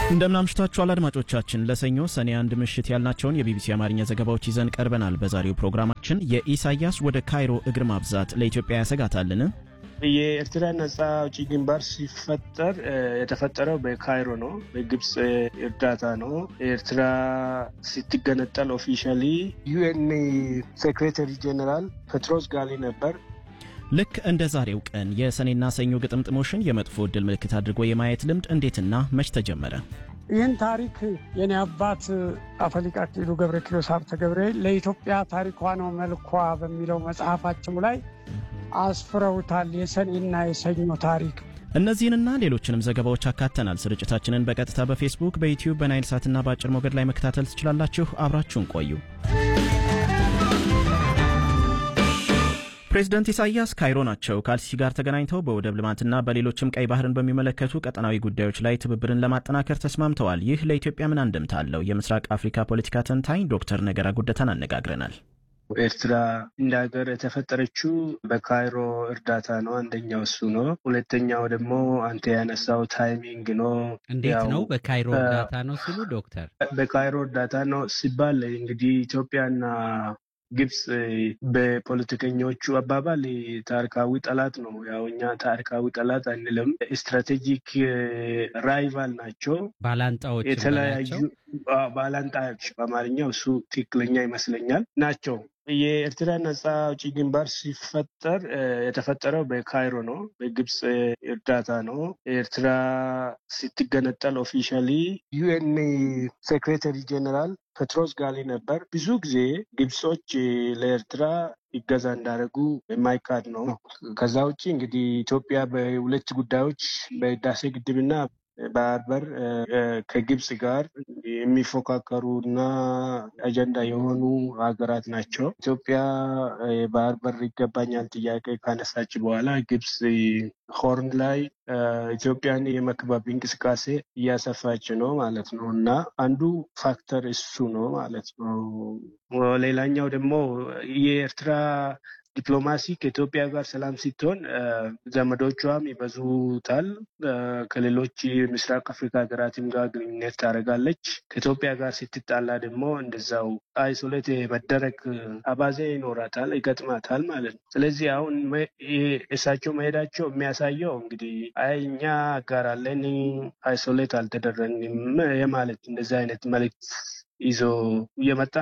እንደምናምሽታችኋል አድማጮቻችን። ለሰኞ ሰኔ አንድ ምሽት ያልናቸውን የቢቢሲ አማርኛ ዘገባዎች ይዘን ቀርበናል። በዛሬው ፕሮግራማችን የኢሳያስ ወደ ካይሮ እግር ማብዛት ለኢትዮጵያ ያሰጋታልን? የኤርትራ ነጻ አውጪ ግንባር ሲፈጠር የተፈጠረው በካይሮ ነው። በግብፅ እርዳታ ነው። ኤርትራ ስትገነጠል ኦፊሻሊ ዩኤን ሴክሬታሪ ጀኔራል ፔትሮስ ጋሊ ነበር። ልክ እንደ ዛሬው ቀን የሰኔና ሰኞ ግጥምጥሞሽን የመጥፎ ዕድል ምልክት አድርጎ የማየት ልምድ እንዴትና መች ተጀመረ? ይህን ታሪክ የኔ አባት አፈሊቅ አክሊሉ ገብረ ኪሮስ ሀብተ ገብርኤል ለኢትዮጵያ ታሪኳ ነው መልኳ በሚለው መጽሐፋቸው ላይ አስፍረውታል። የሰኔና የሰኞ ታሪክ እነዚህንና ሌሎችንም ዘገባዎች አካተናል። ስርጭታችንን በቀጥታ በፌስቡክ፣ በዩቲዩብ፣ በናይል ሳትና በአጭር ሞገድ ላይ መከታተል ትችላላችሁ። አብራችሁን ቆዩ። ፕሬዝደንት ኢሳያስ ካይሮ ናቸው። ከአልሲሲ ጋር ተገናኝተው በወደብ ልማትና በሌሎችም ቀይ ባህርን በሚመለከቱ ቀጠናዊ ጉዳዮች ላይ ትብብርን ለማጠናከር ተስማምተዋል። ይህ ለኢትዮጵያ ምን አንድምታ አለው? የምስራቅ አፍሪካ ፖለቲካ ተንታኝ ዶክተር ነገራ ጉደታን አነጋግረናል። ኤርትራ እንደ ሀገር የተፈጠረችው በካይሮ እርዳታ ነው። አንደኛው እሱ ነው። ሁለተኛው ደግሞ አንተ ያነሳው ታይሚንግ ነው። እንዴት ነው በካይሮ እርዳታ ነው ሲሉ ዶክተር? በካይሮ እርዳታ ነው ሲባል እንግዲህ ኢትዮጵያና ግብፅ በፖለቲከኞቹ አባባል ታሪካዊ ጠላት ነው። ያው እኛ ታሪካዊ ጠላት አንልም፣ ስትራቴጂክ ራይቫል ናቸው፣ ባላንጣዎች የተለያዩ ባላንጣዎች፣ በአማርኛው እሱ ትክክለኛ ይመስለኛል ናቸው። የኤርትራ ነጻ አውጪ ግንባር ሲፈጠር የተፈጠረው በካይሮ ነው። በግብፅ እርዳታ ነው። ኤርትራ ስትገነጠል ኦፊሻሊ ዩኤን ሴክሬታሪ ጀኔራል ፔትሮስ ጋሊ ነበር። ብዙ ጊዜ ግብጾች ለኤርትራ ይገዛ እንዳደረጉ የማይካድ ነው። ከዛ ውጭ እንግዲህ ኢትዮጵያ በሁለት ጉዳዮች በህዳሴ ግድብና ባህር በር ከግብጽ ጋር የሚፎካከሩ እና አጀንዳ የሆኑ ሀገራት ናቸው። ኢትዮጵያ የባህር በር ይገባኛል ጥያቄ ካነሳች በኋላ ግብጽ ሆርን ላይ ኢትዮጵያን የመክበብ እንቅስቃሴ እያሰፋች ነው ማለት ነው እና አንዱ ፋክተር እሱ ነው ማለት ነው። ሌላኛው ደግሞ የኤርትራ ዲፕሎማሲ ከኢትዮጵያ ጋር ሰላም ስትሆን ዘመዶቿም ይበዙታል። ከሌሎች የምስራቅ አፍሪካ ሀገራትም ጋር ግንኙነት ታደርጋለች። ከኢትዮጵያ ጋር ስትጣላ ደግሞ እንደዛው አይሶሌት መደረግ አባዜ ይኖራታል፣ ይገጥማታል ማለት ነው። ስለዚህ አሁን እሳቸው መሄዳቸው የሚያሳየው እንግዲህ አይ እኛ ጋር አለን አይሶሌት አልተደረግንም የማለት እንደዚህ አይነት መልዕክት ይዞ እየመጣ